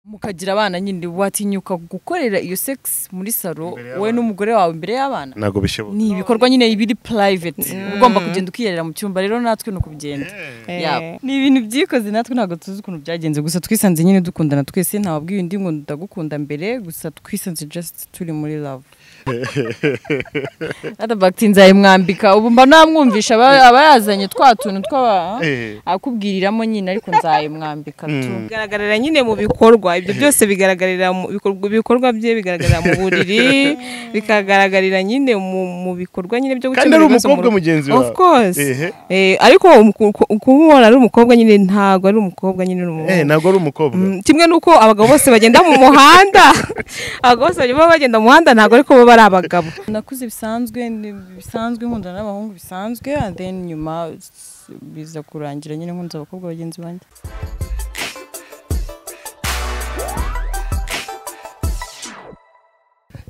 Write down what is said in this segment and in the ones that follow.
mukagira abana nyine watinyuka gukorera iyo sex muri salo Imbere wowe y'abana. n'umugore wawe imbere y'abana ntabwo bishoboka ni ibikorwa nyine biri private ugomba kugenda ukiyerera mu cyumba rero natwe ni ukugenda Eh. Yabo. ni ibintu byikoze natwe ntabwo tuzi ukuntu byagenze gusa twisanze nyine dukundana twese ntawabwiye undi ngo ndagukunda mbere gusa twisanze just turi muri love adabakiti nzayimwambika ubu mba namwumvisha aba aba yazanye twa tuntu tw'aba Eh. akubwiriramo nyine ariko nzayimwambika tu bigaragarira nyine mu bikorwa ibyo byose bigaragarira mu bikorwa ibikorwa bye bigaragarira mu buriri bikagaragarira nyine mu, mu bikorwa nyine byo Kandi gukemura ari ibibazo mu umukobwa rugo. mugenzi of wawe. course Ehe. eh, ariko umu- ku- kumubona ari umukobwa nyine ntabwo ari umukobwa nyine ni umuhungu. Eh, ntabwo ari umukobwa Mm, kimwe nuko abagabo bose bagenda mu muhanda abagabo bose baba bagenda mu muhanda ntabwo ariko baba ari abagabo nakuze bisanzwe ni- bisanzwe nkundana n'abahungu bisanzwe and then nyuma s- biza kurangira nyine nkunze abakobwa bagenzi banjye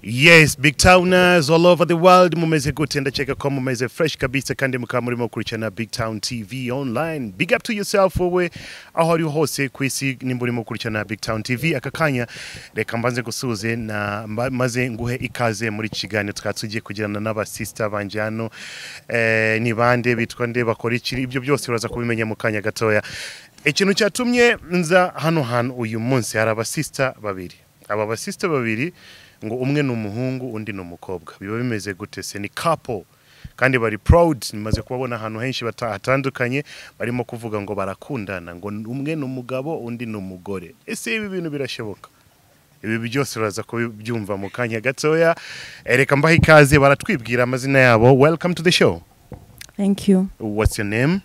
Yes, big towners all over the world mumeze gute ndacheka ko mumeze fresh kabisa kandi mukaba murimo kurikirana big town tv online big up to yourself wowe aho ari ho hose ku isi nimba urimo kurikirana big town tv aka kanya reka mbanze gusuze na mba- maze nguhe ikaze muri iki kiganiro twari tugiye kugirana n'abasista banje hano eh, ni bande bitwa nde bakora iki ibyo byose uraza kubimenya mu kanya gatoya ikintu cyatumye nza hano hantu uyu munsi hari abasista babiri aba basista babiri ngo umwe ni umuhungu undi ni umukobwa biba bimeze gute se ni couple kandi bari proud nimaze kubabona ahantu henshi bata- hatandukanye barimo kuvuga ngo barakundana ngo umwe ni umugabo undi ni umugore ese ibi bintu birashoboka ibi byose uraza kubyumva mu kanya gatoya Eh, reka mbaha ikaze baratwibwira amazina yabo welcome to the show thank you what's your name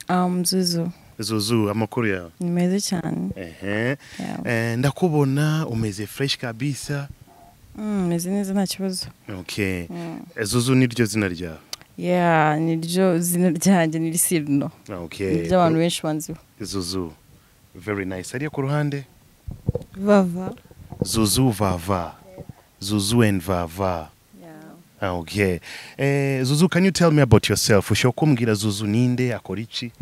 um, zuzu zuzu amakuru yawe ni meza cyane ehe Yeah. Eh, ndakubona umeze fresh kabisa Mm, meze neza nta kibazo okay Eh, zuzu ni ryo zina ryawe yeah niryo zina ryanjye ni risirino ni Okay. iry'abantu benshi banziho Zuzu. Very nice. Hariya ku ruhande bava Zuzu Vava. Zuzu and Vava. Ah, Okay. Eh, Zuzu, can you tell me about yourself? Ushobora kumbwira Zuzu ninde akora iki?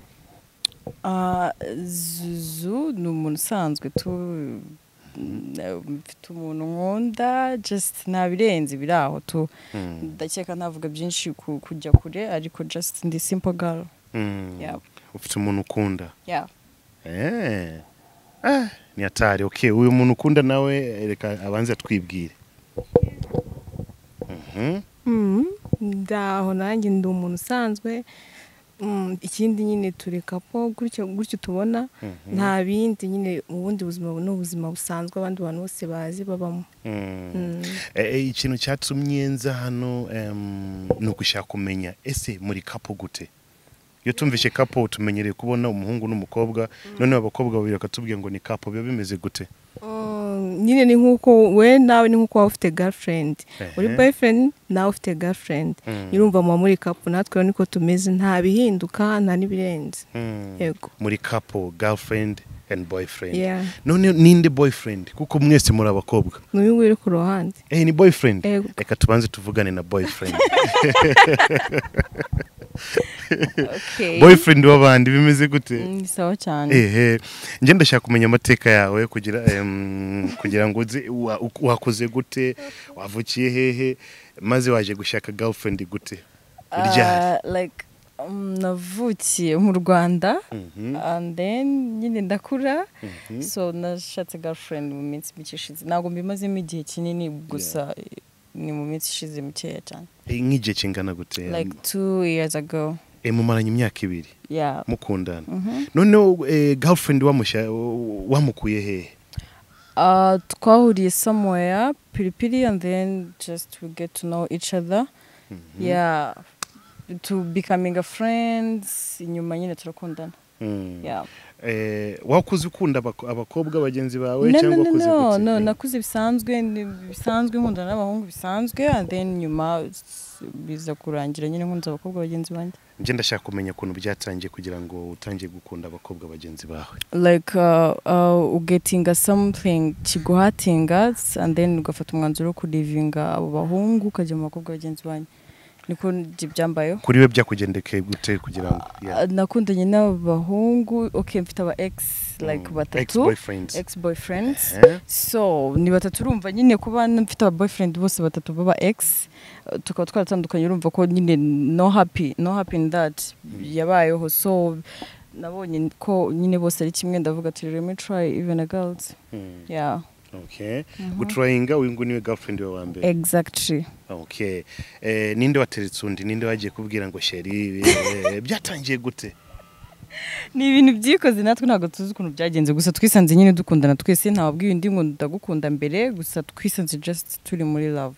Ah, zuzu ni umuntu usanzwe tu eh, mfite umuntu nkunda just nta birenze biri aho tu Mm. ndakeka ntavuga byinshi ku- kujya kure ariko just ndi simple girl Mm. Yeah. Ufite umuntu ukunda. yeah Eh. Ah, ni hatari. Okay, uyu muntu ukunda nawe eh, reka abanze atwibwire. Mhm. Mm, ndaho nanjye ndi umuntu usanzwe Mm, ikindi nyine tureka po gutyo gutyo tubona nta bindi nyine ubundi buzima ni ubuzima busanzwe abandi bantu bose bazi babamo Mm. Mm. Eh, eh, ikintu cyatumye nza hano em, ni ugushaka kumenya ese muri kapo gute iyo tumvishe kapo tumenyereye kubona umuhungu n'umukobwa noneho abakobwa babiri bakatubwira ngo ni kapo biba bimeze gute Mm, nyine ni nk'uko we nawe ni nk'uko waba ufite girlfriend uri Ehe. boyfriend nawe ufite girlfriend Mm. urumva muba muri kapu natwe rero niko tumeze nta bihinduka nta n'ibirenze Mm. yego muri kapo girlfriend and boyfriend Yeah. none ninde boyfriend kuko mwese muri abakobwa ni uyu nguyu uri ku ruhande eh ni boyfriend Ego. reka tubanze tuvugane na boyfriend boyfriend w'abandi bimeze gute ni sawa cyane ehe njye ndashaka kumenya amateka yawe kugira em, kugira ngo uze wa- uku- wakuze gute wavukiye hehe maze waje gushaka girlfriend gute ryari Ah, like um, navukiye mu rwanda Mhm. and then nyine ndakura so nashatse girlfriend mu minsi mike ishize ntabwo mbimazemo igihe kinini gusa eh, ni mu minsi ishize mikeya cyane Eh, nk'igihe kingana gute Em, like two years ago eh, mumaranye imyaka ibiri yeah mukundana noneho eh, girlfriend wamusha- wamukuye hehe Uh, twahuriye somewhere pilipili and then just we get to know each other yeah to becoming a friends inyuma nyine turakundana Mm. yeah Eh, wakuze ukunda abako- abakobwa bagenzi no bawe no cyangwa no wakuze no, gute? no nakuze bisanzwe ni- bisanzwe nkundana n'abahungu bisanzwe and then nyuma s- biza kurangira nyine nkunze abakobwa bagenzi banjye njye ndashaka kumenya ukuntu byatangiye kugira ngo utangiye gukunda abakobwa bagenzi bawe like uh, uh, ugetinga something kiguhatinga and then ugafata umwanzuro wo kurivinga abo bahungu ukajya mu bakobwa bagenzi banyu niko njye byambayeho kuri we byakugendekeye gute kugira ngo yeah. Ah, nakundanye n'abahungu okay mfite aba egisi like Mm, batatu ex-boyfriends. ex boyfriends Eh? so ni batatu urumva nyine kuba mfite aba boyfriend bose batatu baba ex eh, tukaba twaratandukanye urumva ko nyine no happy no happy in that yabayeho so nabonye ko nyine bose ari kimwe ndavuga ati let me try even a girls Hmm, yeah okay gutrayinga uyu nguyu niwe girlfriend we wa mbere exactly okay eh, ninde wateretse undi ninde wagiye kubwira ngo sheri eh, byatangiye gute ni ibintu byikoze natwe ntabwo tuzi ukuntu byagenze gusa twisanze nyine dukundana twese ntawabwiye undi ngo ndagukunda mbere gusa twisanze just turi muri love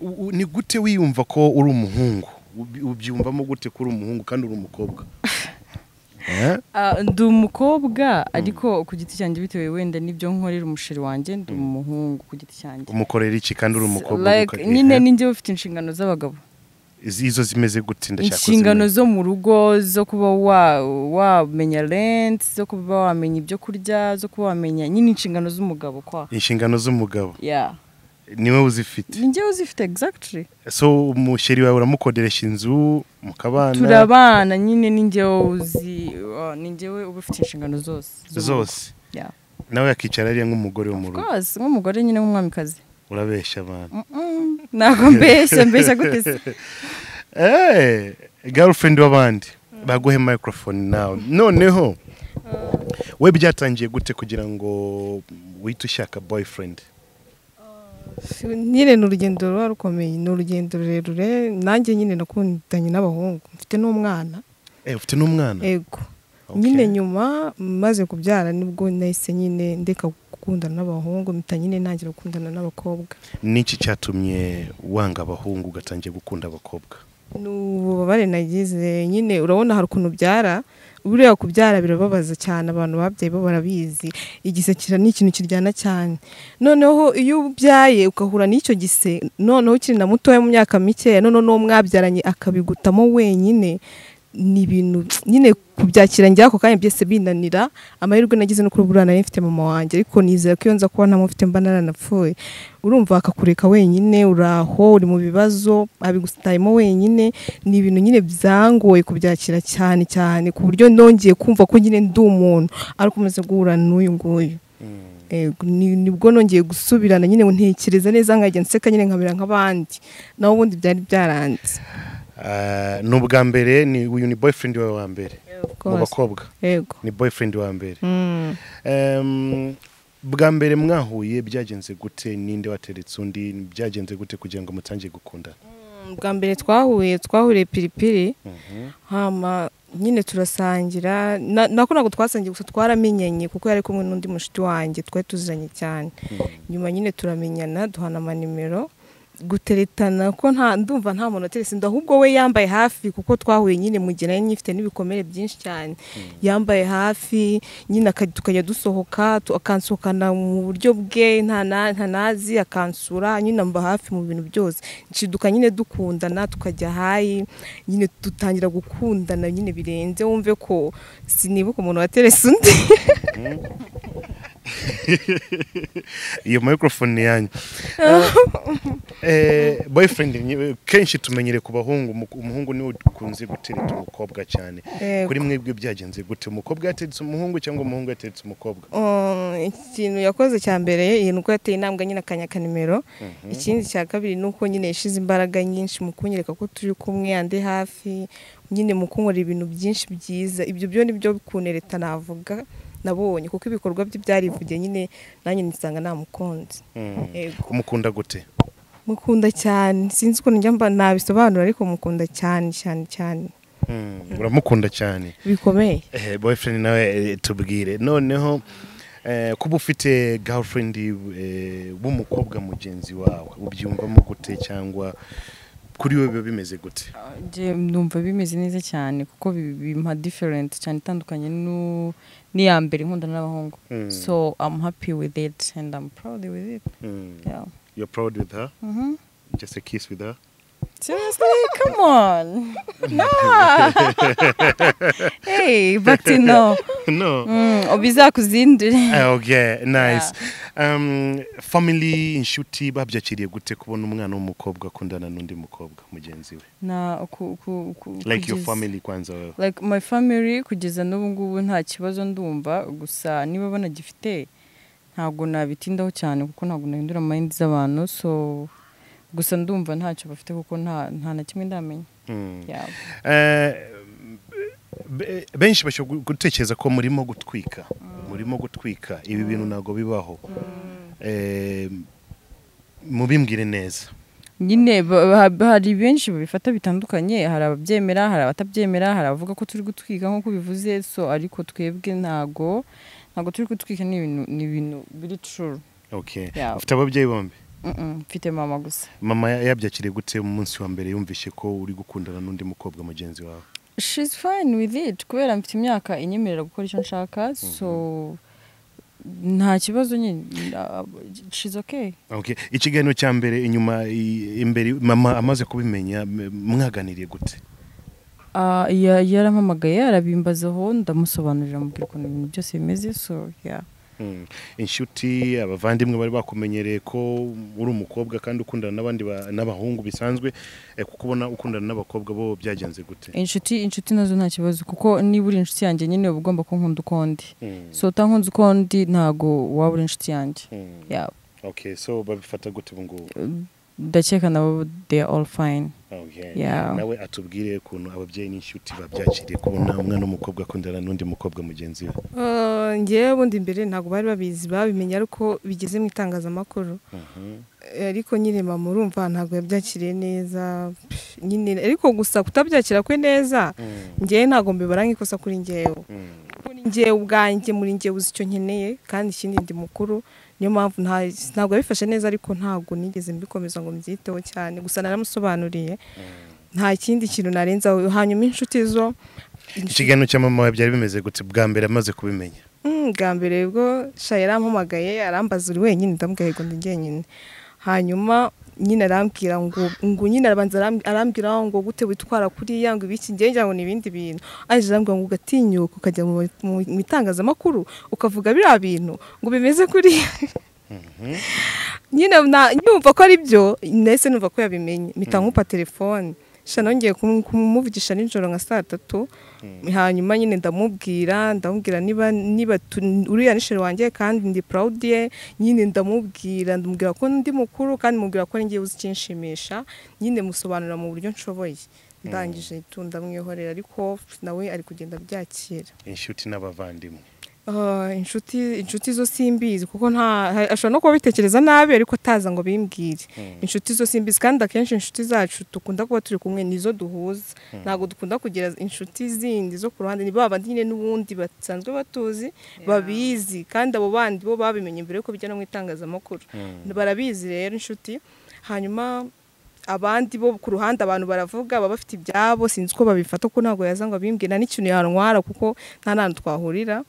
U- u- ni gute wiyumva ko uri umuhungu Ubi- ubyiyumvamo gute ko uri umuhungu kandi uri umukobwa Eh? Ah, ndi umukobwa ariko ku giti cyanjye bitewe wenda n'ibyo nkorera umusheri wanjye ndi umuhungu ku giti cyanjye umukorera iki kandi uri umukobwa Like, ukagira- nyine Eh? ninjye ufite inshingano z'abagabo Izi- izo zimeze gute ndashaka inshingano kuzimenya. zo mu rugo zo kuba wa- wamenya renti zo kuba wamenya ibyo kurya zo kuba wamenya nyine inshingano z'umugabo kwa inshingano z'umugabo yeah niwe uzifite ninjye uzifite exactly so umusheri wawe uramukoderesha inzu mukabana turabana nyine ninjye uzi uh, ninjye we uba ufite inshingano zose z'umugabo. zose yeah. nawe akicara ariya nk'umugore wo mu rugo rwose nk'umugore nyine nk'umwamikazi urabesha abantu Mm, ntabwo mbeshya mbeshya gute se Eh, girlfriend w'abandi baguhe microphone nawe noneho we byatangiye gute kugira ngo wite ushaka boyfriend nyine ni urugendo ruba rukomeye ni urugendo rurerure nanjye nyine nakundanye n'abahungu mfite n'umwana Eh, ufite n'umwana ego Okay. nyine nyuma maze kubyara nibwo nahise nyine ndeka gukundana n'abahungu mpita nyine ntangira gukundana n'abakobwa niki cyatumye wanga abahungu ugatangiye gukunda abakobwa ni ububabare nagize nyine urabona hari ukuntu ubyara buriya kubyara birababaza cyane abantu babyaye bo barabizi igise kira ni ikintu kiryana cyane noneho iyo ubyaye ugahura n'icyo gise noneho ukiri na mutoya mu myaka mikeya noneho n'uwo mwabyaranye akabigutamo wenyine ni ibintu nyine kubyakira njya ako kanya byose binanira amahirwe nagize no kuri buriya nari mfite mama wanjye ariko nizera ko iyo nza kuba ntamufite mba naranapfuye urumva akakureka wenyine uraho uri mu bibazo abigusitayemo wenyine ni ibintu nyine byangoye kubyakira cyane cyane ku buryo nongeye kumva ko nyine ndi umuntu ariko umaze guhura n'uyu nguyu Ego, ni- nibwo nongeye gusubirana nyine ntekereza neza nkajya nseka nyine nkabera nk'abandi naho ubundi byari byaranze Ah, ni ubwa mbere ni uyu ni boyfriend wawe wa mbere mu bakobwa yego ni boyfriend wa mbere Mm. Em, bwa mbere mwahuye byagenze gute ninde wateretse undi byagenze gute kugira ngo mutangiye gukundana bwa mbere twahuye twahuriye piripiri Mhm. hama nyine turasangira na- nako ntabwo twasangiye gusa twaramenyanye kuko yari kumwe n'undi mushiti wanjye twari tuziranye cyane nyuma nyine turamenyana duhana amanimero guteretana ko nta ndumva nta muntu wateretse undi ahubwo we yambaye hafi kuko twahuye nyine mu gihe nari nyifite n'ibikomere byinshi cyane yambaye hafi nyine aka- tukajya dusohoka tu- akansohokana mu buryo bwe nta na- nta nazi akansura nyine amba hafi mu bintu byose nshiduka nyine dukundana tukajya hayi nyine dutangira gukundana nyine birenze wumve ko sinibuka umuntu wateretse undi iyo microphone ni yanyu eh, boyfriend ni- kenshi tumenyere ku bahungu umu- umuhungu niwe ukunze gutereta umukobwa cyane Yego. kuri mwebwe byagenze gute umukobwa yateretse umuhungu cyangwa umuhungu yateretse umukobwa Um, ikintu yakoze cya mbere iyi nuko yateye intambwe nyine akanyaka nimero ikindi cya kabiri ni uko nyine yashyize imbaraga nyinshi mu kunyereka ko turi kumwe andi hafi nyine mu kunkorera ibintu byinshi byiza ibyo byo ni byo kunereta navuga nabonye kuko ibikorwa bye byarivugiye nyine nanjye nisanga namukunze Mm. Yego. umukunda gute mukunda cyane sinzi ukuntu njya mba nabisobanura ariko mukunda cyane cyane cyane Mm, uramukunda cyane bikomeye Eh, boyfriend nawe eh, tubwire noneho eh, kuba ufite girlfriend eh, w'umukobwa mugenzi wawe ubyumvamo gute cyangwa kuri we biba bimeze gute njye ndumva bimeze neza cyane kuko bi- bimpa different cyane itandukanye nu- n'iya mbere nkundana n'abahungu Mm. so i'm happy with it and i'm proud with it Mm. yeah. You're proud with her? Mhm. Just a kiss with her? Seriously, come on. No. hey, back to no. no Mm, obiza kuzindure. Ah, okay nice um, family inshuti babyakiriye gute kubona umwana w'umukobwa akundana n'undi mukobwa mugenzi we Na uku uku uku. like your kugeza- family kwanza wewe Like my family kugeza n'ubu ngubu nta kibazo ndumva gusa niba banagifite ntabwo nabitindaho cyane kuko ntabwo nahindura mind z'abantu so gusa ndumva ntacyo bafite kuko nta nta na kimwe ndamenya. Mm. Yeah. Eh, be- benshi bashobora gu- gutekereza ko murimo gutwika murimo gutwika ibi bintu ntabwo bibaho Eh, mubimbwire neza nyine ba- ba- ba- hari benshi babifata bitandukanye hari ababyemera hari abatabyemera hari abavuga ko turi gutwika nk'uko bivuze so ariko twebwe ntago ntago turi gutwika ni ibintu ni ibintu biri true okay Yeah. ufite ababyeyi bombi Mm-mm, mfite mama gusa mama ya- yabyakiriye gute mu munsi wa mbere yumvishe ko uri gukundana n'undi mukobwa mugenzi wawe she's fine with it kubera mfite imyaka inyemerera gukora icyo nshaka so nta kibazo nyine uh, she's okay okay ikiganiro cya mbere inyuma i- imbere mama amaze kubimenya m- mwaganiriye gute Ah, ya- yarampamagaye arabimbazaho ndamusobanurira mubwira ukuntu ibintu byose bimeze so yeah Mm. inshuti abavandimwe bari bakumenyereye ko uri umukobwa kandi ukundana n'abandi ba- n'abahungu bisanzwe eh, kuko ubona ukundana n'abakobwa bo byagenze gute inshuti inshuti nazo nta kibazo kuko niba uri inshuti yanjye nyine uba ugomba kunkunda uko ndi Mm. so utankunze uko ndi ntago waba uri inshuti yanjye Mm. Yeah. okay so babifata gute ubu ngubu ndakeka nabo they are all fine Okay. Yeah. nawe atubwire ukuntu ababyeyi n'inshuti babyakiriye kubona umwana w'umukobwa akundana n'undi mukobwa mugenzi we Eh, njyewe ubundi mbere ntabwo bari babizi babimenye ariko bigeze mu itangazamakuru Eh, ariko nyine mama urumva ntabwo yabyakiriye neza pff, nyine ariko gusa kutabyakira kwe neza njyewe ntabwo mbibara nk'ikosa kuri njyewe Mm. kuko ni njyewe ubwanjye muri njyewe uzi icyo nkeneye kandi ikindi ndi mukuru niyo mpamvu nta- ntabwo yabifashe neza ariko ntabwo nigeze mbikomeza ngo mbyiteho cyane gusa naramusobanuriye nta kindi kintu narenzaho hanyuma inshuti zo inshuti- ikiganiro cya mama wawe byari bimeze gute bwa mbere amaze kubimenya Mm, bwa mbere bwo sha yarampamagaye arambaza uri wenyine ndamubwira ngo ndi njyenyine hanyuma nyine arambwira ngo ngo nyine arabanza aramb- arambwira ngo gute witwara kuriya ngo ibiki ngiye ngira ngo ni ibindi bintu aje arambwira ngo ugatinyuka ukajya mu mu- mu itangazamakuru ukavuga biriya bintu ngo bimeze kuriya nyine na- nyumva ko ari byo nahise numva ko yabimenye mpita nkupa telefone sha nongeye kum- kumuvugisha nijoro nka saa tatu hanyuma nyine ndamubwira ndamubwira niba niba tu- uriya nisheri wanjye kandi ndi proud ye nyine ndamubwira ndamubwira ko ndi mukuru kandi mubwira ko ari ngewe uzi ikinshimisha nyine musobanurira mu buryo nshoboye ndangije tu ndamwihorera ariko nawe ari kugenda abyakira inshuti n'abavandimwe Ah, inshuti inshuti zo simbizi kuko nta ha- ashobora no kuba bitekereza nabi ariko ataza ngo bimbwire inshuti zo simbizi kandi akenshi inshuti zacu dukunda kuba turi kumwe nizo duhuza ntabwo dukunda kugira inshuti zindi zo ku ruhande ni ba bandi nyine n'ubundi basanzwe batuzi babizi kandi abo bandi bo babimenye mbere yuko bijya no mu itangazamakuru barabizi rero inshuti hanyuma abandi bo ku ruhande abantu baravuga baba bafite ibyabo sinzi uko babifata kuko ntabwo yaza ngo abimbwire nta n'ikintu yantwara kuko nta n'ahantu twahurira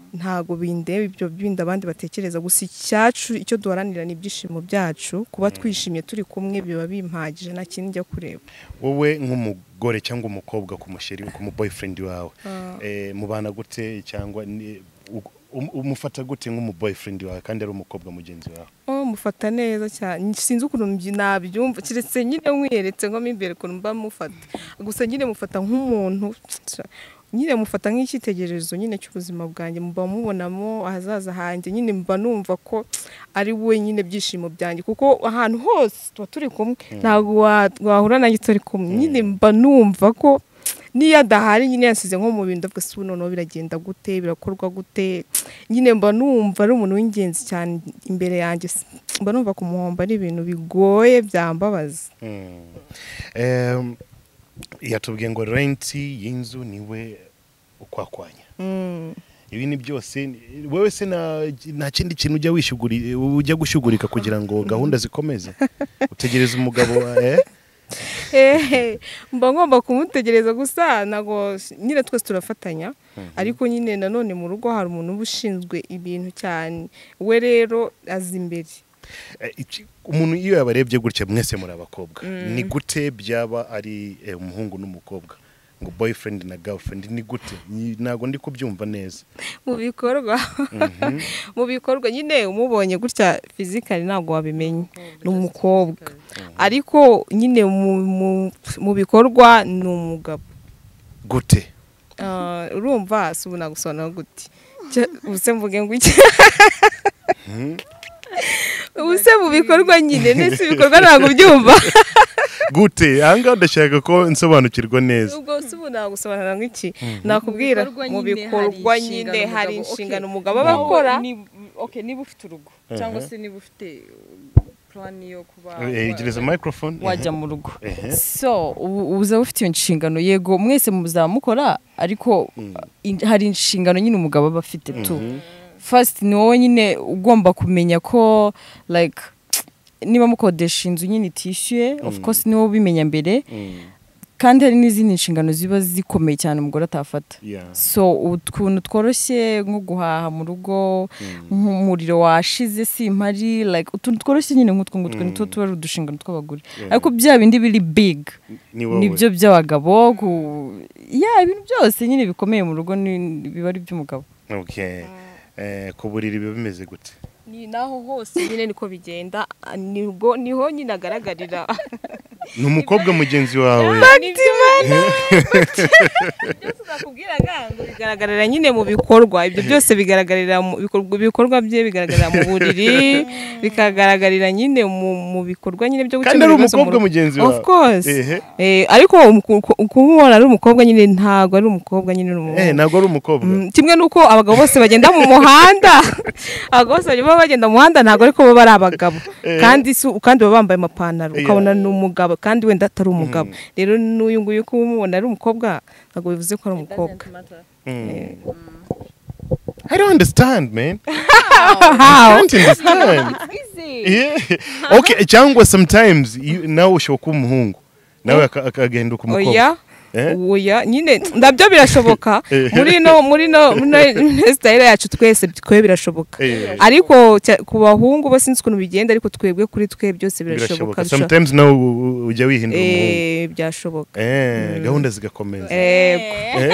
ntabwo bindeba ibyo bindi abandi batekereza gusa icyacu icyo duharanira ni ibyishimo byacu kuba twishimye turi kumwe biba bimpagije nta kindi njya kureba wowe nk'umugore cyangwa umukobwa ku musheri ku mu boyfriend wawe eh, mubana gute cyangwa ni- u- um- umufata gute nk'umu boyfriend wawe kandi ari umukobwa mugenzi wawe oh mufata neza cyane sinzi ukuntu mbi- nabyumva keretse nyine mwiyeretse nko mo imbere ukuntu mba mufata gusa nyine mufata nk'umuntu nyine mufata nk'icyitegererezo nyine cy'ubuzima bwanjye mba mubonamo ahazaza hanjye nyine mba numva ko ari we nyine byishimo byanjye kuko ahantu hose tuba turi kumwe ntabwo wa- wahura nanjye turi kumwe nyine mba numva ko niyo adahari nyine yasize nko mu bintu ndavuga se ubu noneho biragenda gute birakorwa gute nyine mba numva ari umuntu w'ingenzi cyane imbere yanjye mba numva kumuhomba ari ibintu bigoye byambabaza Em, yatubwiye ngo renti y'inzu niwe ukwakwanya Mm. ibi ni byose ni- wewe se nta- nta kindi kintu ujya wishuguri ujya gushugurika kugira ngo gahunda zikomeze utegereza umugabo wa- eh? Hehe, mba ngomba kumutegereza gusa ntabwo nyine twese turafatanya ariko nyine nanone mu rugo hari umuntu uba ushinzwe ibintu cyane we rero azi imbere Eh, iki- umuntu iyo yabarebye gutya mwese muri abakobwa ni gute byaba ari eh, umuhungu n'umukobwa ngo boyfriend na girlfriend ni gute Ni- ntabwo ndi kubyumva neza mu bikorwa mu bikorwa nyine umubonye gutya fizikari ntabwo wabimenya ni umukobwa ariko nyine mu- mu- mu bikorwa ni umugabo gute Ah, urumva si ubu nagusobanura gute Cya- ubuse mvuge ngo iki ubuse mu bikorwa nyine ndetse ibikorwa ntabwo ubyumva gute ahangaha ndashaka ko nsobanukirwa neza ubwo si ubu nagusobanura ngo iki nakubwira mu bikorwa nyine hari inshingano umugabo aba akora niba ufite urugo cyangwa se niba ufite purani yo kuba Eh, gereza microphone wajya mu rugo Ehe. so ubu uza ufite iyo nshingano yego mwese muzaba mukora ariko in- hari inshingano nyine umugabo aba afite tu first ni wowe nyine ugomba kumenya ko like niba mukodesha inzu nyine itishyuye of course ni wowe ubimenya mbere kandi hari n'izindi nshingano ziba zikomeye cyane umugore atafata Yeah. so utuntu tworoshye nko guhaha mu rugo nk'umuriro washize simpari like utuntu tworoshye nyine nk'utwo ngutwo ni two tuba ari udushingano tw'abagore ariko bya bindi biri big ni wowe nibyo by'abagabo ku ya ibintu byose nyine bikomeye mu rugo ni- biba ari iby'umugabo okay Eh, ku buriri biba bimeze gute ni naho hose nyine niko bigenda ah, nibwo niho nyine agaragarira ni umukobwa mugenzi wawe Batimana byose nakubwiraga ngo bigaragarira nyine mu bikorwa ibyo byose bigaragarira mu bikorwa ibikorwa bye bigaragarira mu buriri bikagaragarira nyine mu, mu bikorwa nyine byo Kandi gukemura ari ibibazo mu umukobwa rugo. mugenzi of wawe. course Ehe. eh, ariko umu- ku- kumubona ari umukobwa nyine ntabwo ari umukobwa nyine ni eh umuhungu ntabwo ari umukobwa Mm, kimwe nuko abagabo bose bagenda mu muhanda abagabo bose baba bagenda mu muhanda ntabwo ariko baba ari abagabo kandi si- kandi baba bambaye amapantaro Yeah. ukabona ni umugabo kandi wenda atari umugabo rero n'uyu nguyu ko umubona ari umukobwa ntabwo bivuze ko ari umukobwa Mm. I don't understand, man. I How? don't understand. yeah. Okay, cyangwa sometimes you, nawe ushobora kuba umuhungu nawe aka- akagahinduka umukobwa. oya Eh? oya nyine nabyo birashoboka Eh. muri no muri no muri sitayile yacu twese twe birashoboka Eh. ariko cya- ku bahungu bo sinzi ukuntu bigenda ariko twebwe kuri twe byose birashoboka bishobora- Sometimes nawe u- u- ujya wihindura umuhungu. Eh, byashoboka Eh, gahunda zigakomeza. Yego.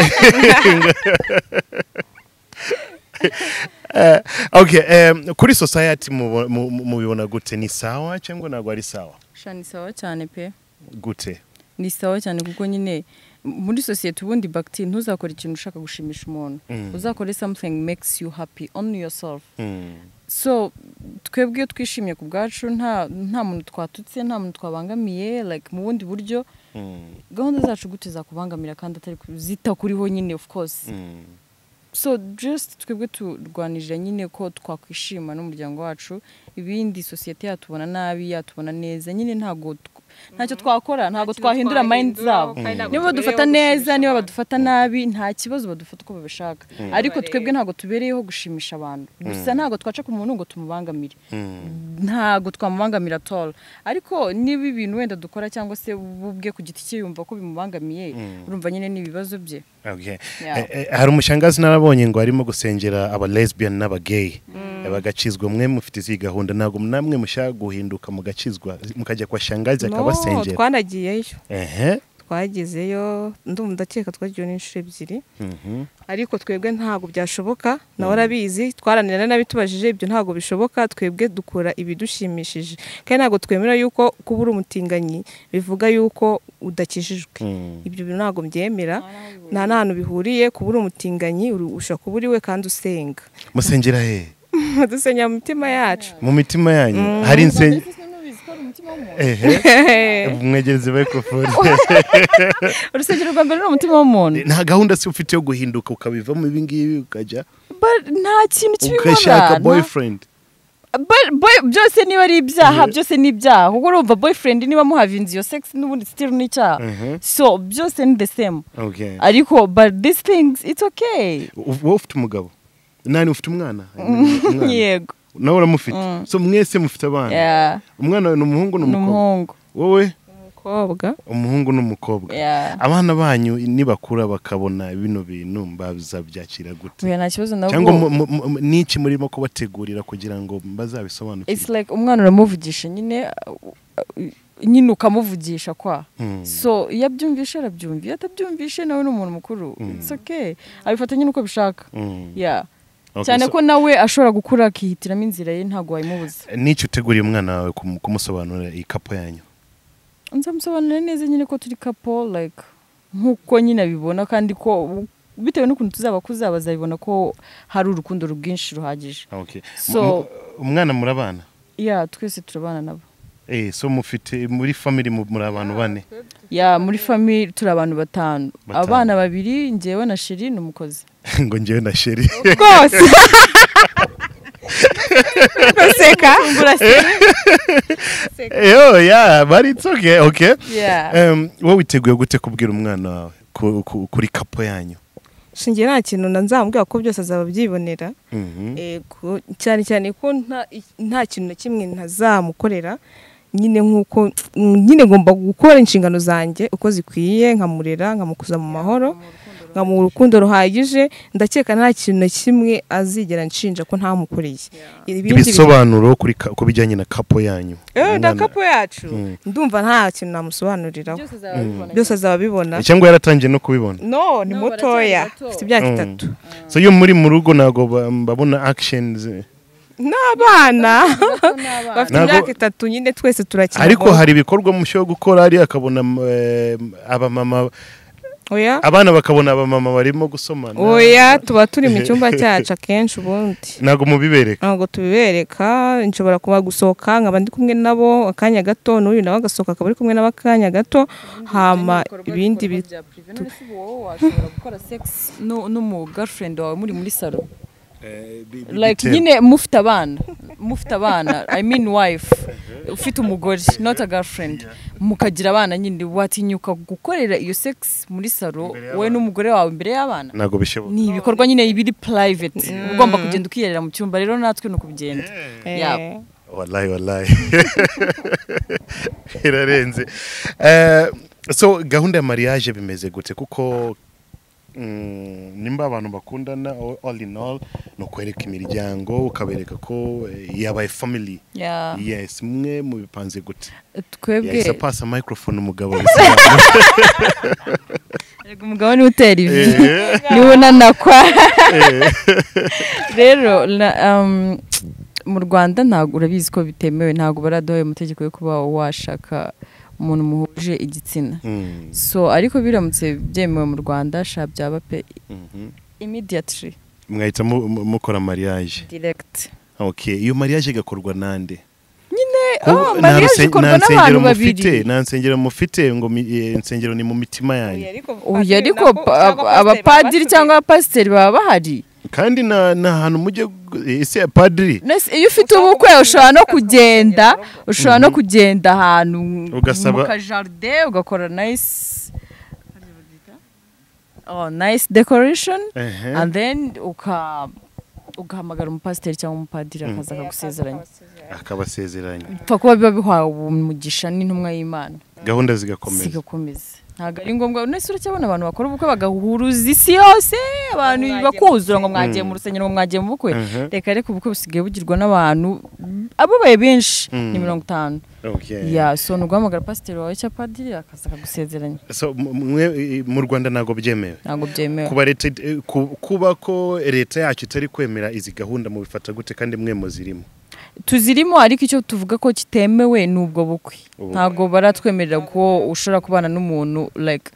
Eh, okay, em, kuri society mubo- mu- mu- mubibona gute ni sawa cyangwa ntabwo ari sawa? sha ni sawa cyane pe Gute? ni sawa cyane kuko nyine muri sosiyete ubundi bagiti ntuzakore ikintu ushaka gushimisha umuntu uzakore something makes you happy only yourself Mm. so twebwe iyo twishimye ku bwacu nta nta muntu twatutse nta muntu twabangamiye like mu bundi buryo Mm. gahunda zacu gute zakubangamira kandi atari ku- zita kuriho nyine of course Mm. so just twebwe turwanirira nyine ko twakwishima n'umuryango wacu ibindi sosiyete yatubona nabi yatubona neza nyine ntago tw- ntacyo twakora ntabwo twahindura mind zabo niba badufata neza niba badufata nabi nta kibazo badufata uko babishaka ariko twebwe ntabwo tubereyeho gushimisha abantu gusa ntabwo twaca ku muntu ngo tumubangamire ntabwo twamubangamira toro ariko niba ibintu wenda dukora cyangwa se we ubwe ku giti cye yumva ko bimubangamiye urumva nyine n'ibibazo bye Okay. Yeah. Eh, eh, hari umushangazi narabonye ngo arimo gusengera aba lesbian n'abagay bagacizwa mwe mufite izi gahunda ntabwo namwe mushaka guhinduka mugacizwa mukajya kwa shangazi No, akabasengera twanagiyeyo ehe twagezeyo ndumva ndakeka twagiyeyo n'inshuro ebyiri Mhm. ariko twebwe ntabwo byashoboka nawe arabizi twaranira n'abitubajije ibyo ntabwo bishoboka twebwe dukora ibidushimishije kandi ntabwo twemera yuko kuba uri umutinganyi bivuga yuko udakijijwe ibyo bintu ntabwo byemera nta n'ahantu bihuriye kuba uri umutinganyi uri- ushobora kuba uriwe kandi usenga musengera he dusengera mu mitima yacu mu mitima yanyu hari insengero ehe mwegereze microphone urusengero rwa mbere ni umutima w'umuntu nta gahunda se ufite yo guhinduka ukabivamo ibi ngibi ukajya But nta kintu ugashaka kibibona nta- boyfriend But boy- byose niba ari ibyaha Yeah. byose ni ibyaha kuko urumva boyfriend niba muhavinze iyo sex n'ubundi still ni icyaha Mhm. so byose ni the same okay ariko but these things it's okay U- wowe ufite umugabo nani ufite umwana Umwana. yego nawe uramufite so mwese mufite abana Yeah. umwana ni umuhungu ni ni umukobwa umuhungu wowe n'umukobwa umuhungu n'umukobwa Yeah. abana banyu nibakura bakabona bino bintu bazabyakira gute Oya, nta kibazo nabwo cyangwa mu- mu- mu- niki murimo kubategurira kugira ngo bazabisobanukirwe it's like umwana uramuvugisha nyine uh, uh, nyine ukamuvugisha kwa Hmm. so iyo abyumvishe arabyumva iyo atabyumvishe nawe ni umuntu mukuru it's okay abifata nyine uko abishaka Mm. yeah Okay, cyane so- ko nawe ashobora gukura akihitiramo inzira ye ntabwo wayimubuza niki uteguriye umwana wawe kum- kumusobanurira iyi kapo yanyu nzamusobanurira neza nyine ko turi kapo like nk'uko nyine abibona kandi ko bitewe n'ukuntu tuzaba kuzaba azabibona ko hari urukundo rwinshi ruhagije Okay. So- Mu- mu- umwana murabana ya twese turabana nabo eh so mufite muri family mu- muri abantu bane ya muri fami turi abantu batanu Batanu. abana babiri ngewe na sheri ni umukozi ngo njyewe na sheri rwose uraseka yo ya but it's okay okay Yeah. Em, wowe witeguye gute kubwira umwana wawe ku- ku- kuri kapo yanyu shinge nta kintu na nzamubwira ko byose azaba abyibonera Mhm. Ego, cyane cyane ko nta- nta kintu na kimwe ntazamukorera nyine nk'uko nyine ngomba gukora inshingano zanjye uko zikwiye nkamurera nkamukuza mu mahoro nkamuha urukundo ruhagije ndakeka nta kintu na kimwe azigera nshinja ko ntamukoreye ibindi bintu- ibisobanuro kuri ka- ku bijyanye na kapo yanyu Eh, na Umwana- kapo yacu Mm. ndumva nta kintu namusobanuriraho byose azaba abibona cyangwa yaratangiye no kubibona no ni No, baracyari mutoya bato. afite imyaka Mm. itatu so iyo muri mu rugo ntabwo ba- babona actions eh. n'abana bafite Ntabwo- imyaka itatu nyine twese turakina ariko golf. hari ibikorwa mushyira gukora ari akabona eh, abamama oya abana bakabona abamama barimo gusomana oya tuba turi mu cyumba cyacu akenshi ubundi ntabwo mubibereka ntabwo tubibereka nshobora kuba gusohoka nkaba ndi kumwe nabo akanya gato n'uyu nawe agasohoka akaba ari kumwe nabo akanya gato hama ibindi bi- washobora gukora sex nu- n'umu girlfriend wawe muri muri salo like bitewe. nyine mufite abana mufite abana i mean wife ufite umugore not a girlfriend mukagira abana nyine watinyuka gukorera iyo sex muri salo wowe n'umugore wawe imbere y'abana ntabwo bishoboka ni ibikorwa nyine biri private ugomba kugenda ukiyerera mu cyumba rero natwe ni ukugenda yeah. Eh, wallahi wallahi irarenze Eh, so gahunda ya mariage bimeze gute kuko mm, nimba abantu bakundana all- all in all ni ukwereka imiryango ukabereka ko eh, yabaye family Yeah. yes mwe mubipanze gute yahise twebwe apasa microphone umugabo bisobanura. Erega umugabo niwe utera ivi Eh, niwe unanakwa rero na- um, mu rwanda ntabwo urabizi ko bitemewe ntabwo baraduhaye amategeko yo kuba washaka umuntu muhuje igitsina mm, so ariko biramutse byemewe mu rwanda sha byaba pe mhm. immediately mwahita mu- mu- mukora mariage direct okay iyo mariage igakorwa nande nyine Ko- oh, nta mariage nse- ikorwa nta n'abantu nsengero mufite babiri nta nsengero mufite ngo mi- eh, insengero ni mu mitima yanyu uyu ariko nako- pa- cyangwa pasiteri abapadiri baba cyangwa abapasiteri baba bahari kandi na- ni ahantu mujye gu- ese ya padiri Nese- iyo ufite ubukwe ushobora no kugenda ushobora no kugenda ahantu Ugasaba- mu kajaride ugakora nayisi oh, nice decoration Ehe. and then uka ugahamagara umupasiteri cyangwa umupadiri akaza akagusezeranya akabasezeranya upfa kuba biba bihawe umugisha n'intumwa y'imana gahunda zigakomeza zigakomeza ntabwo ari ngombwa nese uracyabona abantu bakora ubukwe bagahuruza isi yose abantu bakuzura ngo mwagiye mu rusengero ngo mwagiye mu bukwe Mhm. reka reka ubukwe busigaye bugirwa n'abantu ababaye benshi ni Mm. mirongo itanu Okay. ya so ni uguhamagara pasiteri wawe cyangwa padiri akaza akagusezeranya So, mu- mwe, eh, mu rwanda ntabwo byemewe ntabwo byemewe kuba leta eh, ku- kuba ko leta yacu itari kwemera izi gahunda mubifata gute kandi mwe muzirimo tuzirimo ariko icyo tuvuga ko kitemewe ni ubwo bukwe Ubukwe. ntabwo baratwemerera ko ushobora kubana n'umuntu like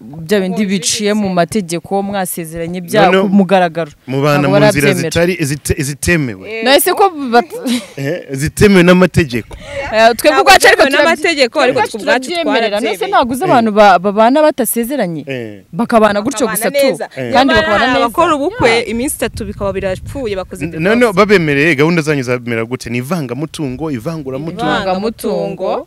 bya bindi biciye mu mategeko mwasezeranye bya Noneho- ku mugaragaro mubana Ntabwo mu nzira barabyemera. zitari zite- zitemewe nahise ko bat- Eh, zitemewe n'amategeko Eh, twebwe Ntabwo ubwacu ariko byemewe n'amategeko, ariko twe ubwacu turabyemerera nose twarabyemeye. ntabwo uzi abantu ba- babana batasezeranye Eh. bakabana gutyo gusa bakabana tu neza. kandi Nyamara bakabana hari neza abakora ubukwe iminsi itatu bikaba birapfuye bakoze N- divorce. none babemereye gahunda zanyu zabemera gute ni ivangamutungo ivanguramutungo ivangamutungo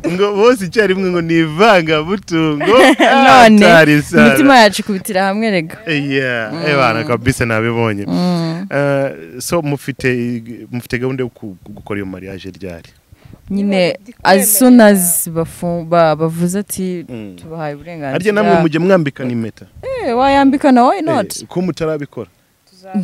ngo bose icyarimwe ngo ni ivangabutungo none atari sana. imitima yacu ikubitira hamwe rega Yeah, ebana kabisa nabibonye Eh, so mufite mufite gahunda yo ku- gukora iyo mariage ryari nyine Niba as soon bikwemerera. as bafu- ba- bavuze ati Mm. tubahaye harya namwe uburenganzira mujya mwambikana impeta Eh, wayambika na why not Eh, ko mutarabikora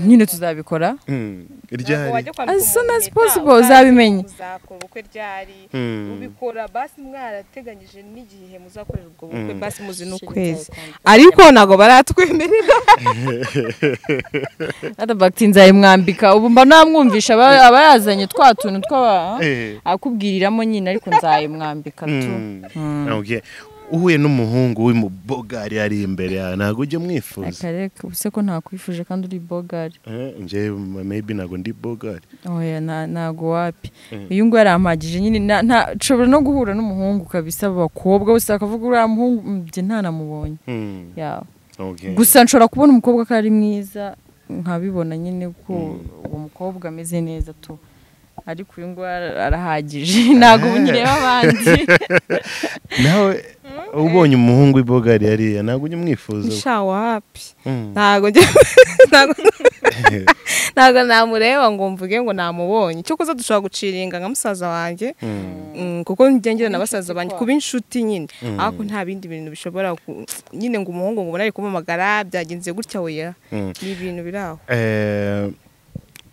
nyine tuzabikora Mm, Ntabwo ryari wajya kwambika As soon umuntu as impeta, possible, utazi uzabimenye. muzakora ubukwe ryari Mm. ubikora basi mwarateganyije n'igihe muzakorera ubwo bukwe Mm. basi muzi n'ukwezi ariko ntabwo baratwemerera atabakiti nzayimwambika ubu mba namwumvisha aba aba yazanye twa tuntu tw'aba Eh, akubwiriramo nyine ariko nzayimwambika tu mm, okay. uhuye n'umuhungu w'imubogari ari imbere yawe ntabwo ujya mwifuza akareka ubuse ko ntakwifuje kandi uri bogari Eh, njye maybe ntabwo ndi bogari oya nta- ntago wapi Mm. uyu nguyu yarampagije nyine nta- nta- nshobora no guhura n'umuhungu kabisa bakobwa bose bakavuga uriya muhungu mm, njye ntanamubonye Mm, yawe okay. gusa nshobora kubona umukobwa ko ari mwiza nkabibona nyine ko uwo mukobwa ameze neza tu ariko uyu nguyu ara- arahagije ntabwo ubu nyireba abandi nawe ubonye umuhungu w'ibogari yariya ntabwo ujya umwifuza we. sha wapi Mm. ntabwo njya ntabwo ntabwo namureba ngo mvuge ngo namubonye cyo kuza dushobora guciringa nka musaza wanjye Mm. Mm, kuko njya ngira na basaza banjye kuba inshuti nyine Mm. ariko nta bindi bintu bishobora ku- nyine ngo umuhungu ngo ubone ari kumuhamagara byagenze gutya weya Mm. ni ibintu biri aho Eh,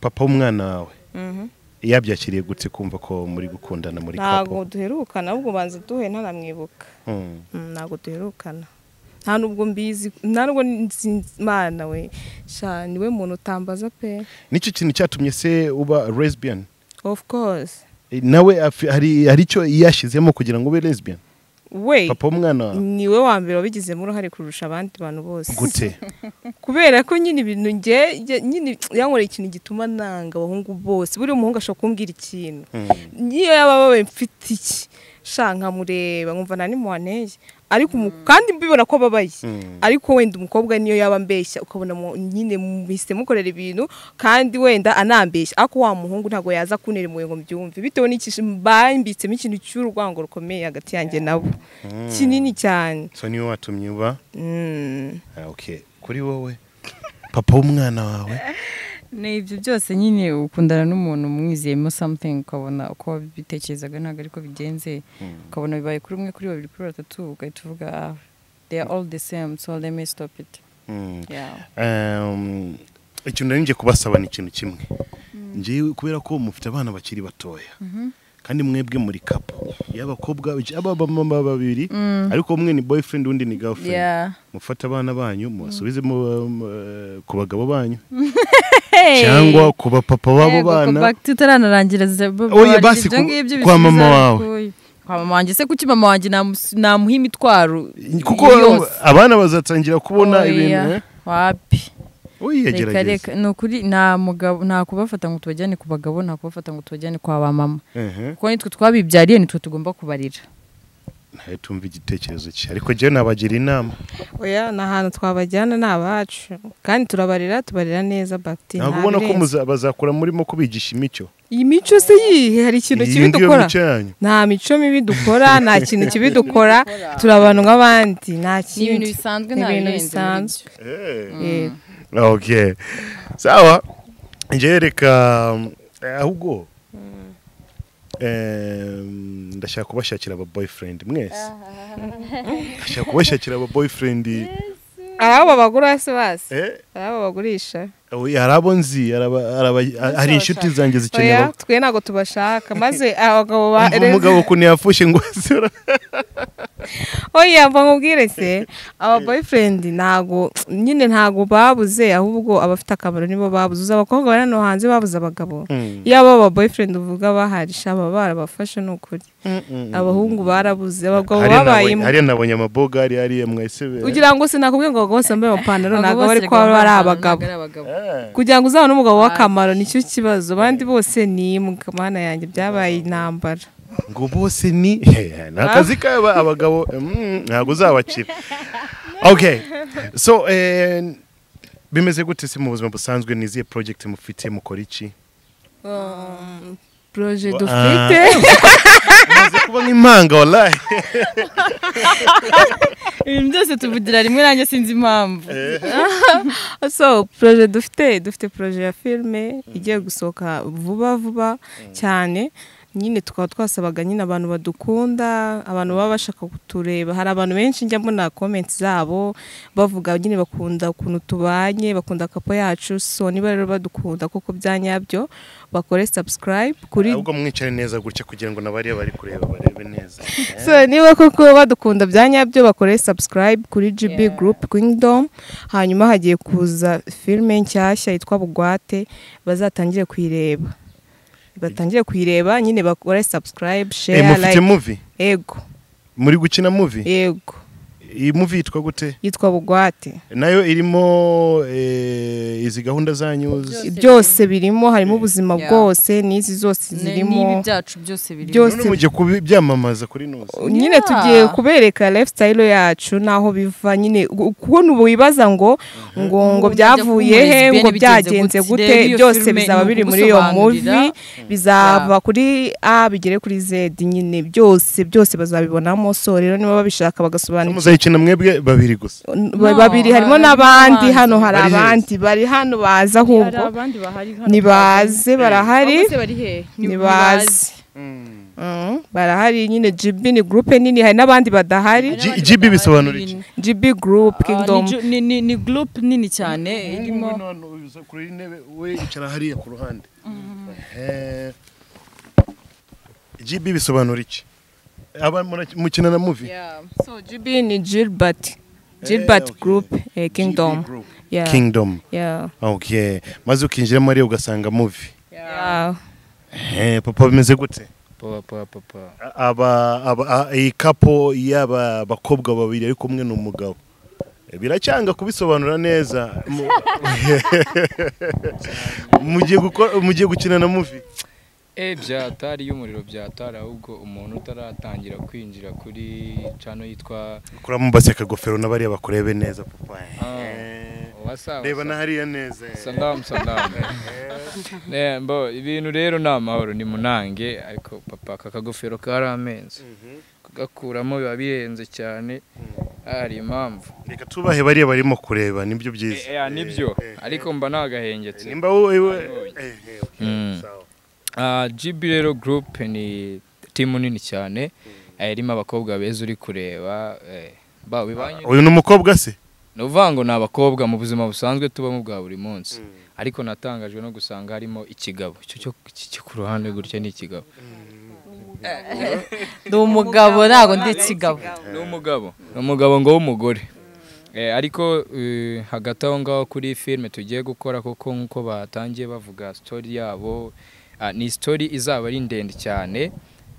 papa w'umwana wawe Mhm. yabyakiriye gutse kumva ko muri gukundana muri ntabwo kapo duherukana ahubwo ubanza duhe ntanamwibuka Mm. Mm, ntabwo duherukana nta nubwo mbizi nta nubwo nzi- mana we sha niwe muntu utambaza pe nicyo kintu cyatumye se uba lesbian of course Eh, nawe afi- hari hari icyo yashyizemo kugira ngo ube lesbian we papa w'umwana wawe niwe wa mbere wabigizemo uruhare kurusha abandi bantu bose gute kubera ko nyine ibintu nge nge- nyine yankoreye ikintu gituma nanga abahungu bose buri muhungu ashobora kumbwira ikintu niyo yaba ababaye mfite iki sha nkamureba nkumva nta nimuhaneye ariko umu- kandi mbibona ko ababaye Mm. ariko wenda umukobwa niyo yaba ambeshya ukabona mu- nyine muhise mukorera ibintu kandi wenda anambeshya ariko wa muhungu ntabwo yaza kuntera impuhwe ngo mbyumve bitewe n'iki mbambitsemo ikintu cy'urwango rukomeye hagati yanjye nabo kinini cyane so niwe watumye uba Mm. Ah, okay kuri wowe papa w'umwana wawe ni ibyo byose nyine ukundana n'umuntu umwizeyemo something ukabona uko wabitekerezaga ntabwo ariko bigenze ukabona bibaye kuri umwe kuri babiri kuri batatu ugahita uvuga ah they are all the same so let me stop it Mm. yeah. Um, ikintu nari ngiye kubasaba ni ikintu kimwe ngewe kubera ko mufite abana bakiri batoya kandi mwebwe muri kapo y'abakobwa abamama babiri ariko umwe ni boyfriend undi ni girlfriend Yeah. mufate abana banyu mubasubize mu, eh, ku bagabo banyu Hey! cyangwa ku bapapa b'abo Yego, bana kuva tutararangira za- ba- Oya, babarira basi, ibyo ku- ngibyo kwa bisize mama ariko wawe. oya. kwa mama wanjye se kuki mama wanjye namusi- namuha imitwaro kuko yose? abana bazatangira kubona Oya, ibintu eh? wapi Oya, reka gerageza reka ni ukuri nta mugabo nta kubafata ngo tubajyane ku bagabo nta kubafata ngo tubajyane kwa ba mama Ehe. kuko nitwe twabibyariye nitwe tugomba kubarira ntawe tumva igitekerezo cye ariko njyewe nabagira inama oya ni ahantu twabajyana ni abacu kandi turabarira tubarira neza bagiti ntabwo ubona ko muza- bazakura murimo kubigisha imico iyi mico se yihe hari ikintu Iyi kibi ngiyo dukora mico yanyu. nta mico mibi dukora nta kintu kibi dukora turi abantu nk'abandi nta ni ibintu kindi bisanzwe Ni nta birenze ibintu muri bisanzwe. byo. Eh, okay sawa njyewe reka um, eh, ahubwo em, ndashaka kubashakira aba boyfriend mwese ndashaka kubashakira aba boyfriend hari abo babagura se basi eh hari abo bagurisha oya, hari abo nzi hari aba- hari aba- hari inshuti zanjye zikeneye oya aba- twe ntabwo tubashaka maze abagabo ba Umva umugabo ukuntu yafushe ngo azura oya mva nkubwire se aba boyfriend ntago nyine ntago babuze ahubwo abafite akamaro nibo babuze uzi abakobwa bari hano hanze babuze abagabo yaba aba boyfriend uvuga bahari sha baba barabafashe ni ukuri abahungu barabuze abagabo babaye hari nabonye amabogari hariya mwese be kugira ngo sinakubwiye ngo abagabo bose bambaye amapantaro Abagabo ntabwo bari bose kuba bagomba ari kuba abagabo ntabwo ari abagabo. Eh, kugira ngo uzabone umugabo w'akamaro nicyo kibazo abandi bose ni imbwa mana yanjye byabaye intambara ngo bose ni ni akazi k'aba abagabo mm, ntabwo uzabakira okay so eh, bimeze gute se mu buzima busanzwe ni izihe project mufite mukora iki proje Ah. dufite kuba nk'impanga warayi ibintu byose tuvugira rimwe nanjye sinzi impamvu so poroje dufite dufite poroje ya filime igiye gusohoka vuba vuba cyane nyine tukaba twasabaga nyine abantu badukunda abantu baba bashaka kutureba hari abantu benshi njya mbona komenti zabo bavuga nyine bakunda ukuntu tubanye bakunda kapo yacu so niba rero badukunda kuko bya nyabyo bakore subscribe kuri ahubwo mwicare neza gutya kugira ngo n'abariya bari kureba barebe neza so niba koko badukunda bya nyabyo bakore subscribe kuri GB Yeah. Group Kingdom hanyuma hagiye kuza filime nshyashya yitwa Bugwate bazatangire kuyireba batangire kuyireba nyine bakore subscribe Eh, share mufite like muvi yego muri gukina muvi yego iyi muvi yitwa gute yitwa Bugwate nayo irimo eh, izi gahunda zanyu z- Byose byose birimo harimo ubuzima Yeah. bwose n'izi zose n'ibi zirimo byacu byose biri Byose. none mugiye kubyamamaza kuri nuzi nyine Yeah. tugiye kubereka lifestyle yacu n'aho biva nyine gu- kubona ubu wibaza ngo ngo ngo Ngo byavuye njya he kumurezi ngo bene byagenze bigenze gute, gute rero iyo byose filime bizaba ni biri muri iyo ukugusobanurira. muvi bizava kuri a bigere kuri z nyine byose byose bazabibonamo so rero niba babishaka bagasobanukirwa muzayikina mwebwe babiri gusa No, babiri harimo hari n'abandi n'abandi. hano hari Bari heza. abandi bari hano baza hari ahubwo abandi bahari hano nibaze barahari Abakozi bari he nibaze Mm, barahari nyine GB ni gurupe nini hari n'abandi badahari G- GB bisobanura iki? GB group kingdom ni ni ni group nini cyane irimo kuri intebe we icara hariya ku ruhande Eh, GB bisobanura iki aba mura- mukina na muvi Yeah. so GB ni Gilbert Gilbert okay. group eh, kingdom GB Group. yeah kingdom yeah okay maze ukinjiramo ariyo ugasanga muvi yeah Eh, papa bimeze gute papa papa papa aba aba a- iyi kapo y'aba bakobwa babiri ari kumwe n'umugabo Eh, biracyanga kubisobanura neza Mu- mugiye gukora mugiye gukina na muvi e byatari y'umuriro byatari ahubwo umuntu utaratangira kwinjira kuri cano yitwa kuramo baseka gofero n'abariya bakurebe neza papa Eh, wasawa reba na hariya neza eh. salamu salamu Eh, mbo ibintu rero ni amahoro ni munange ariko papa aka kagofero kari amenzi kugakuramo biba bihenze cyane hari impamvu reka tubahe bariya barimo kureba nibyo byiza Eh, eh, nibyo ariko mba nagahengetse nimba wowe eh, eh, okay, Mm. sawa. Ah, GB rero group ni timu nini cyane eh, irimo abakobwa beza uri kureba eh, ba bibanye uyu ni umukobwa se ni ukuvuga ngo ni abakobwa mu buzima busanzwe tubamo bwa buri munsi ariko natangajwe no gusanga harimo ikigabo icyo cyo iki cyo ku ruhande gutya ni ikigabo ndi umugabo ntabwo ndi ikigabo ni umugabo ni umugabo ngo w'umugore Eh, ariko eh, hagati aho ngaho kuri filime tugiye gukora kuko nk'uko batangiye bavuga sitori yabo ah, ni sitori izaba ari ndende cyane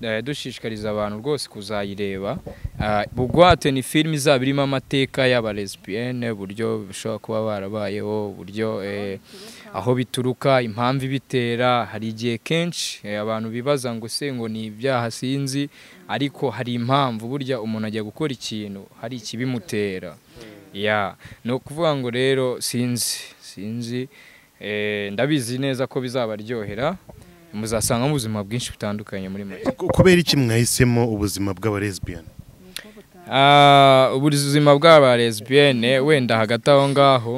Eh, dushishikariza abantu rwose kuzayireba Ah, bugwate ni filime izaba irimo amateka y'abalesbiyene uburyo bishobora kuba barabayeho uburyo eh, aho bituruka impamvu ibitera hari igihe kenshi eh, abantu bibaza ngo se ngo ni ibyaha sinzi ariko hari impamvu burya umuntu ajya gukora ikintu hari ikibimutera ya ni ukuvuga ngo rero sinzi sinzi Eh, ndabizi neza ko bizabaryohera muzasangamo ubuzima bwinshi butandukanye muri make kubera iki mwahisemo ubuzima bw'abalesbiyani Ah, ubuzima bw'aba lesbiyene wenda hagati aho ngaho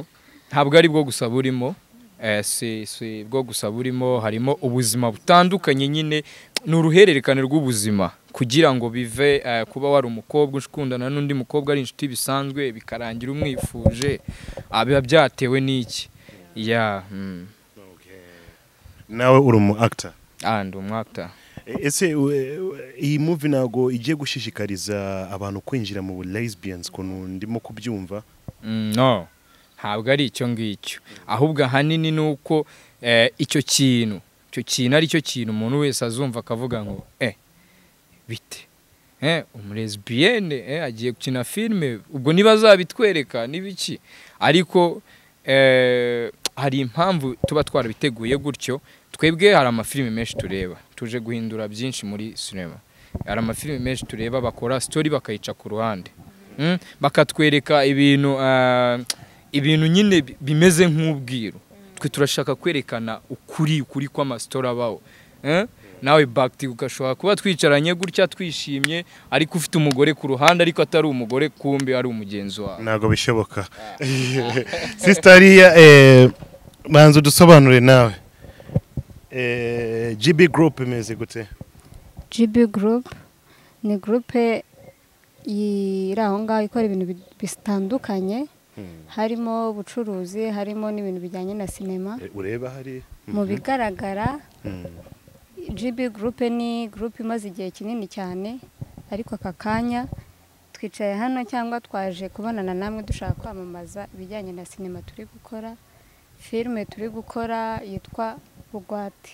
ntabwo ari bwo gusa burimo Eh, si si bwo gusa burimo harimo ubuzima butandukanye nyine ni uruhererekane rw'ubuzima kugira ngo bive eh, kuba wari umukobwa ukundana n'undi mukobwa ari inshuti bisanzwe bikarangira umwifuje Ah, biba byatewe n'iki ya mm. nawe uri umu actor and umwakta ese we- we- iyi muvi ntabwo igiye gushishikariza abantu kwinjira mu lesbians ukuntu ndimo kubyumva Mm, no ntabwo ari icyo ngicyo ahubwo ahanini ni uko eh, icyo kintu icyo kintu ari cyo kintu umuntu wese azumva akavuga ngo eh bite eh umulesbiyene eh, agiye gukina filime ubwo niba azabitwereka n'ibiki ariko eh, hari impamvu tuba twarabiteguye gutyo twebwe hari amafilime menshi tureba tuje guhindura byinshi muri sinema hari amafilime menshi tureba bakora sitori bakayica ku ruhande Mm, bakatwereka ibintu ah, ibintu nyine bi- bimeze nk'ubwiru twe turashaka kwerekana ukuri ukuri kw'amasitora abaho Eh? nawe bagiti ugashobora kuba twicaranye gutya twishimye ariko ufite umugore ku ruhande ariko atari umugore kumbi ari umugenzi wawe ntabwo bishoboka sisita ariya eh, banza udusobanure nawe Eh, gb group imeze gute GB Group ni gurupe iri aho ngaho ikora ibintu bi- bitandukanye harimo ubucuruzi harimo n'ibintu bijyanye na sinema Eh, ureba hari mu bigaragara GB Group ni gurupe imaze igihe kinini cyane ariko aka kanya twicaye hano cyangwa twaje kubonana namwe dushaka kwamamaza ibijyanye na sinema turi gukora filime turi gukora yitwa bugwate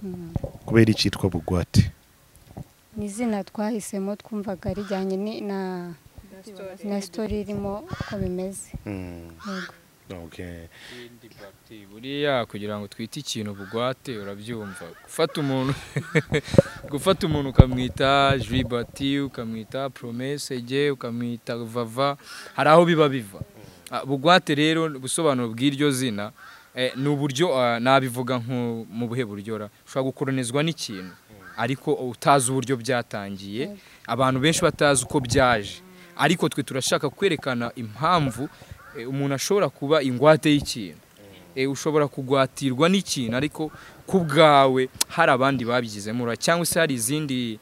Mm. kubera icyitwa bugwate ni izina twahisemo twumvaga rijyanye ni- na na sitori irimo uko bimeze Mm, Yego. okay. buriya kugira ngo twite ikintu bugwate urabyumva gufata umuntu gufata umuntu ukamwita jibati ukamwita promesege ukamwita vava hari aho biba biva Ah, bugwate rero ubusobanuro bw'iryo zina eh, ni uburyo ah, nabivuga nko mu buhe buryo ra ushobora gukoronizwa n'ikintu ariko utazi uburyo byatangiye abantu benshi batazi uko byaje ariko twe turashaka kwerekana impamvu eh, umuntu ashobora kuba ingwate y'ikintu Eh, ushobora kugwatirwa n'ikintu ariko ku bwawe hari abandi babigizemo uruhare cyangwa se hari izindi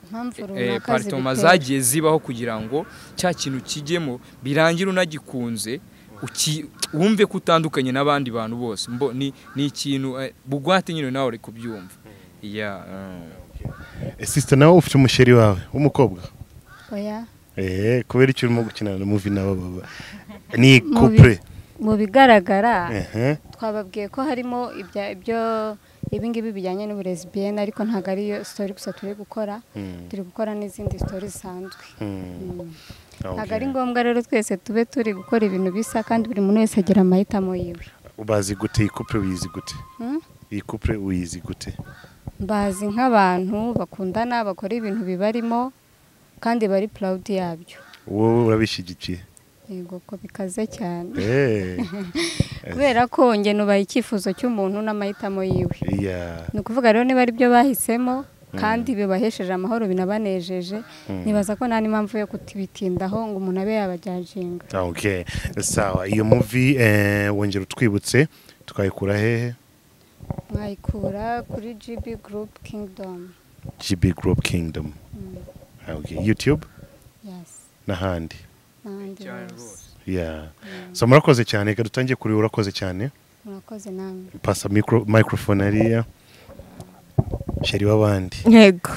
impamvu eh, runaka paritoma zibitera. zagiye zibaho kugira ngo cya kintu kijyemo birangire unagikunze uki- wumve ko utandukanye n'abandi bantu bose Mbo- ni ni ikintu eh, bugwate nyine nawe uri kubyumva Yeah, mm. Eh, sisita nawe ufite umusheri wawe w'umukobwa Oya. Eh, kubera icyo urimo gukina na muvi nawe baba ni Mu couple mu bigaragara Ehe. twababwiye ko harimo ibya- ibyo ibingibi bijyanye n'uburezibiyene ariko ntabwo ariyo sitori gusa turi gukora Mm, turi gukora n'izindi sitori zisanzwe mm, Mm. ntabwo ari okay. ngombwa rero twese tube turi gukora ibintu bisa kandi buri muntu wese agira amahitamo yiwe ubazi gute iyi couple uyizi gute Mm? iyi couple uyizi gute bazi nk'abantu bakundana bakora ibintu bibarimo kandi bari purawudi yabyo wowe urabishyigikiye yego ko bikaze cyane Eh, kubera ko njye nubaha icyifuzo cy'umuntu n'amahitamo yiwe iya ni ukuvuga rero niba ari byo bahisemo kandi bibahesheje amahoro binabanejeje nibaza ko nta n'impamvu yo kutibitindaho ngo umuntu abe yabajyajinga okay sawa iyo muvi eh, wongera utwibutse tukayikura hehe mwayikura kuri GB Group Kingdom gb group kingdom Mm, okay. youtube yes n'ahandi n'ahandi hose yeah. so murakoze cyane reka dutangiye kuri urakoze cyane murakoze namwe pasa micro, microphone ariya sheri w'abandi yego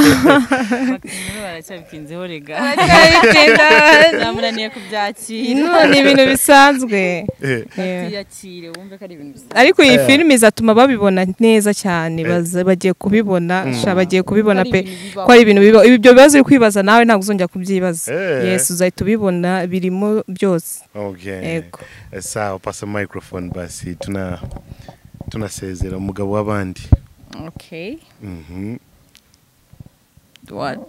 Bakimura baracyabitinzeho rega zamunaniye kubyakira ino ni ibintu bisanzwe Eh, Yeah. tuyakire wumve ko ari ibintu bisanzwe ariko iyi filime izatuma babibona neza cyane baza- bagiye kubibona sha bagiye kubibona Ko ari pe ibintu bibaho. ko ari ibintu bibaho Ibi- ibyo bibazo uri kwibaza nawe ntabwo uzongera kubyibaza Eh. yesi uzahita ubibona birimo byose okay. yego Eh, sawa pasa microphone basi tuna tunasezera umugabo w'abandi okay Mhm. what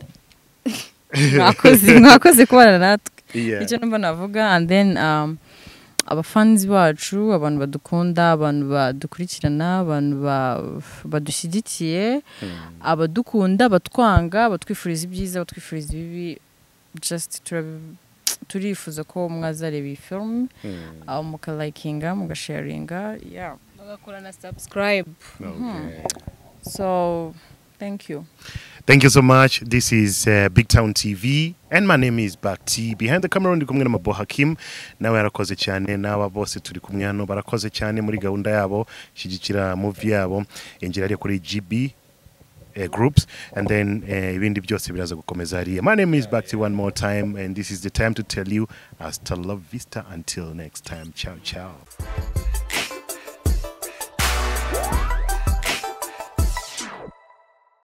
mwakoze mwakoze kubana natwe Yeah. icyo numva navuga and then um, abafanzi bacu abantu badukunda abantu badukurikirana abantu ba- badushyigikiye abadukunda batwanga batwifuriza ibyiza batwifuriza ibibi just turabi- turifuza ko mwazareba iyi filime Mm. aho mukalayikinga mugasharinga yeah. bagakora na subscribe Okay. so thank you Thank you so much. This is uh, Big Town TV, and my name is Bakti. Behind the camera ndi kumwe na Mabo Hakim, nawe yarakoze cyane, n'aba bose turi kumwe hano barakoze cyane muri gahunda yabo, shyigikira movie yabo, injira ari kuri GB uh, groups, and then uh, ibindi byose biraza gukomeza hariya. My name is Bakti one more time, and this is the time to tell you hasta la vista until next time. Ciao, ciao.